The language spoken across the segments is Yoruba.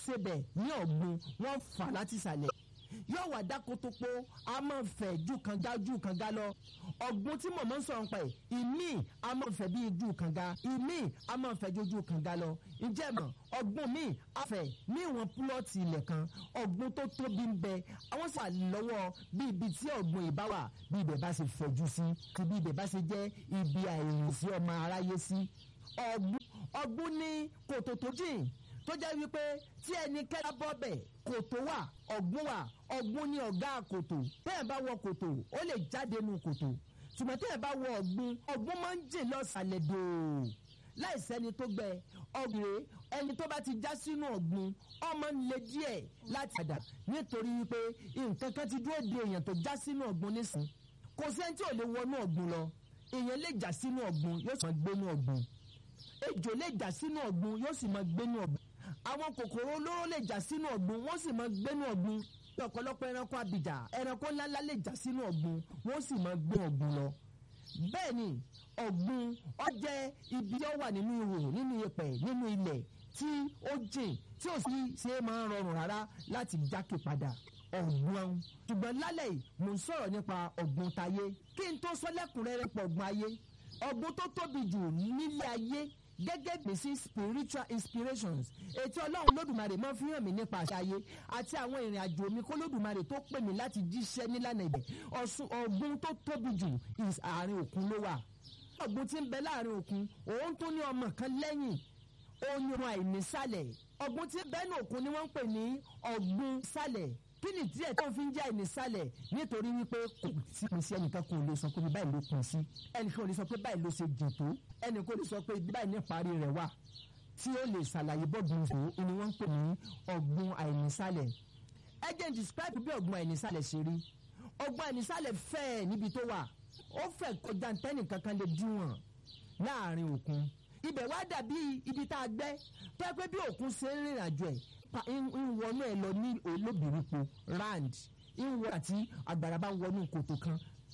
sebẹ̀ ní ọ̀gbun wọ́n fà láti ìsàlẹ̀ yóò wà dákótópó a máa fẹ̀ ju kànga ju kànga lọ ọ̀gbun tí mọ̀mọ́ ń sọ̀rọ̀ pa ẹ̀ ìmí a máa fẹ̀ bí ju kànga ìmí a máa fẹ̀ ju ju kànga lọ ǹjẹ́ mọ̀ ọ̀gbun mi a fẹ̀ ní ìwọ̀n púlọ̀tì ilẹ̀ kan ọ̀gbun tó tóbi ń bẹ àwọn sì wà lọ́wọ́ bí ibi tí ọ̀gbun ìbá wà bí ibẹ̀ bá ṣe fẹ̀jú sí kí bí ibẹ̀ bá ṣe jẹ́ ibi àìrìn sí ọmọ aráyé sí ọ̀gbun ọ̀gbun ní kòtò tó jìn tó jẹ́ wípé tí ẹnikẹ́ni bọ́ bẹ̀ kòtò wà ọ̀gbun wà ọ̀gbun ní ọ̀gá kòtò tẹ́ẹ̀ bá wọ kòtò ó lè jáde nu kòtò ṣùgbọ́n tẹ́ẹ̀ bá wọ ọ̀gbun ọ̀gbun máa ń jìn lọ́sàlẹ̀ dòó láìsẹ́ni tó gbẹ ọ̀gbìn ẹni tó bá ti já sínú ọ̀gbun ọmọ ń le díẹ̀ láti padà nítorí wípé nǹkan kan ti dúró de èèyàn tó já sínú ọ̀gbun nísìn kò sẹ́ni tí ò lè wọnú ọ̀gbun lọ èèyàn lè já sínú ọ̀gbun yóò sì máa gbénú ọ̀gbun ejò lè já sínú ọ̀gbun yóò sì máa gbénú ọ̀gbun àwọn kòkòrò olóró lè já sínú ọ̀gbun wọ́n sì máa gbénú ọ̀gbun ọ̀pọ̀lọpọ̀ ẹranko abìjà ẹranko ńláńlá lè já sínú ọ̀gbun wọ́n sì máa gbé ọ̀gbun lọ bẹ́ẹ̀ ni ọ̀gbun ó jẹ́ ibi ó wà nínú ihò nínú iyẹ̀pẹ̀ nínú ilẹ̀ tí ó jìn tí ò sì ṣe é máa ń rọrùn rárá láti jákè padà ọ̀gbun ṣùgbọ́n lálẹ́ yìí mò ń sọ̀rọ̀ nípa ọ̀gbun tayé kí n tó sọ lẹ́kùnrẹ́rẹ́ pọ̀ ọ̀gbun ayé ọ̀gbun tó tóbi jù nílé ayé gẹ́gẹ́ bí sí spiritual inspirations ètò ọlọ́run lódùmarè máa fi hàn mí nípa àṣà ayé àti àwọn ìrìn àjò mi kó lódùmarè tó pè mí láti jíṣẹ́ nílànà ibẹ̀ ọ̀sùn ọ̀gbun tó tóbi jù is àárín òkun ló wà ọ̀gbun tí ń bẹ láàrin òkun òun tún ní ọmọ kan lẹ́yìn òun ni wọn àìnísàlẹ̀ ọ̀gbun tí ń bẹ ní òkun ni wọ́n ń pè ní ọ̀gbun sàlẹ̀ kí ni díẹ̀ tó fi ń jẹ́ àìnísàlẹ̀ nítorí wípé kò sí pín sí ẹnìkan kò lè sọ pé báyìí ló pín sí ẹnìkan ò lè sọ pé báyìí ló ṣe jìn tó ẹnìkan ò lè sọ pé báyìí ní parí rẹ̀ wà tí ó lè ṣàlàyé bọ́ọ̀gbun fò ó ni wọ́n ń pè ní ọ̀gbun àìnísàlẹ̀ ẹ jẹ́ n describe bí ọ̀gbun àìnísàlẹ̀ ṣe rí ọ̀gbun àìnísàlẹ̀ fẹ̀ níbi tó wà ó fẹ̀ kọjá ntẹ́nì kankan lè díwọ̀n láàrin òkun ibẹ̀ wá dàbí ibi tá a gbẹ́ tó yẹ pé bí òkun ṣe ń rìnrìn àjò ẹ̀ ń wọnú ẹ lọ ní olóbìrípo rand ń wọ àti àgbàrá bá ń wọnú kòtò kan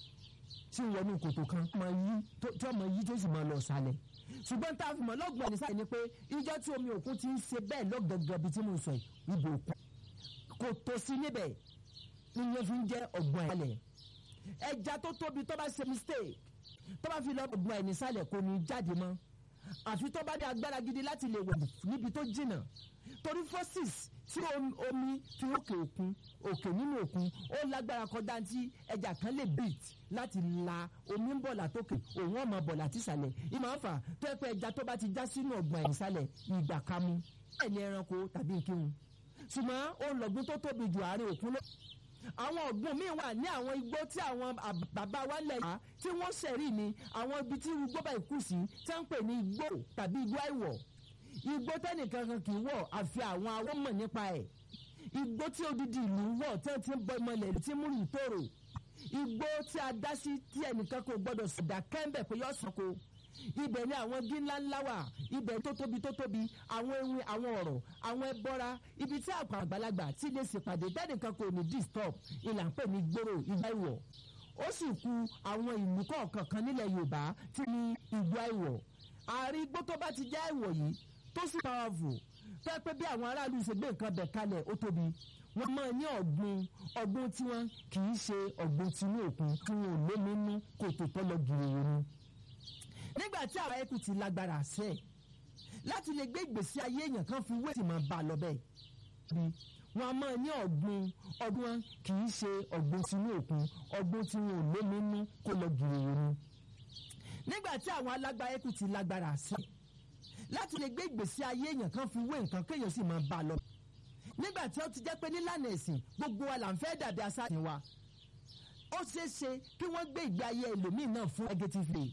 tí ń wọnú kòtò kan tí ọmọ yìí tó sì máa lọ sálẹ̀ ṣùgbọ́n tá a fi mọ̀ lọ́gbọ̀n ní sáyẹn ni pé ìjọ tí omi òkun ti ń ṣe bẹ́ẹ̀ lọ́gàngàn bíi tí mo sọ ibò òkun kò tó sí níbẹ̀ ìyẹn fi ń jẹ́ ọ̀gbọ́n ẹ̀lẹ̀ ẹja tó tóbi tó bá ṣe mistake tó bá fi lọ ọ̀gbọ́n ẹ̀ nísàlẹ̀ kò ní jáde mọ́ àfi tó bá ní agbára gidi láti lè wẹ̀ níbi tó jìnnà torí forces tí omi fi òkè òkun òkè nínú òkun ó lágbára kọjá tí ẹja kan lè beat láti la omi ń bọ̀ látòkè òun ọmọ bọ̀ láti ìsàlẹ̀ ìmọ̀ àfà tó ẹ pé ẹja tó bá ti já sínú ọgbọ̀n ẹ̀ ìsàlẹ̀ ìgbà kamú ẹni ẹranko tàbí nkírun ṣùgbọ́n òun lọ́gbọ́n tó tóbi jù àárín òkun lọ àwọn ọ̀gbun míì wà ní àwọn igbó tí àwọn bàbá wa lẹ̀ yá tí wọ́n ṣẹ̀rí ni àwọn ibi tí igbó bá kù sí tí wọ́n ń pè ní igbó tàbí igbó àìwọ̀ igbó tẹ́nìkan kan kì í wọ̀ àfi àwọn awọ́ mọ̀ nípa ẹ̀ igbó tí odidi ìlú wọ̀ tí wọ́n ti ń bọ ìmọ̀lẹ̀ tí mú ìlú tòrò igbó tí a dá sí tí ẹnìkan kò gbọ́dọ̀ sọ̀dà kẹ́ńbẹ̀ pé yọ̀ sọ̀kò ibẹ̀ ni àwọn igi ńlá ńlá wà ibẹ̀ tó tóbi tó tóbi àwọn ewin àwọn ọ̀rọ̀ àwọn ẹbọra ibi tí àpò àgbàlagbà tí lè ṣèpàdé tẹ́nìkan kò ní disturb ìlà ń pè ní gbòòrò ìgbà ìwọ̀ ó sì ku àwọn ìlú kọ̀ọ̀kan kan nílẹ̀ Yorùbá tí ní ìgbà ìwọ̀ àárín igbó tó bá ti jẹ́ ìwọ̀ yìí tó sì powerful tó yẹ pé bí àwọn aráàlú ṣe gbé nǹkan bẹ̀ kalẹ̀ ó tóbi wọ́n máa ní ọ̀gbun ọ̀gbun tí wọ́n kì í ṣe ọ̀gbun tinú òkun tí wọn ò lómi nú kò tó tọ́ lọ gìrìwò ni nígbà tí àwọn ẹkùn ti lágbára àṣẹ láti lè gbé ìgbésí ayé èèyàn kan fi wé ìmọ̀ bá lọ bẹ́ẹ̀ bí wọn a máa ní ọ̀gbun ọdún kì í ṣe ọ̀gbun tinú òkun ọ̀gbun tí wọn ò lómi nú kó lọ gìrìwò ni nígbà tí àwọn alágbára ẹkùn ti lágbára àṣẹ láti lè gbé ìgbésí ayé èèyàn kan fi wé nǹkan kéèyàn sì máa bá lọ nígbà tí ó ti jẹ́ pé nílànà ẹ̀sìn gbogbo wa là ń fẹ́ dàbí asáàtì wa ó ṣeé ṣe kí wọ́n gbé ìgbé ayé ẹlòmíì náà fún negative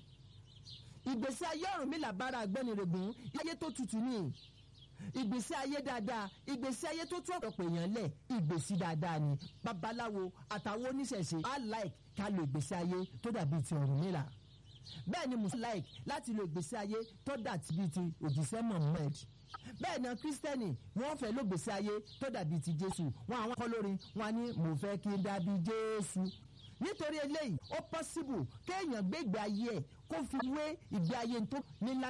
ìgbésí ayé ọ̀rùn mi làbára agbẹ́nirègùn ayé tó tutù ní ìgbésí ayé dáadáa ìgbésí ayé tó tún ọ̀pọ̀ èèyàn lẹ̀ ìgbésí dáadáa ni babaláwo àtàwọn oníṣẹ̀ṣe á like ká lo ìgbésí ayé tó dàbí ti ọ̀rùn mi là bẹ́ẹ̀ ni mùsùlùmí like láti lo ìgbésí ayé tó dàbí ti òjíṣẹ́ Muhammad bẹ́ẹ̀ ni kírísítẹ́nì wọ́n fẹ́ ló gbèsè ayé tó dàbí ti Jésù wọn àwọn kọ́ lórin wọn ní mo fẹ́ kí n dàbí Jésù nítorí eléyìí ó pọ́síbù kéèyàn gbé ìgbé ayé ẹ̀ kó fi wé ìgbé ayé tó nílá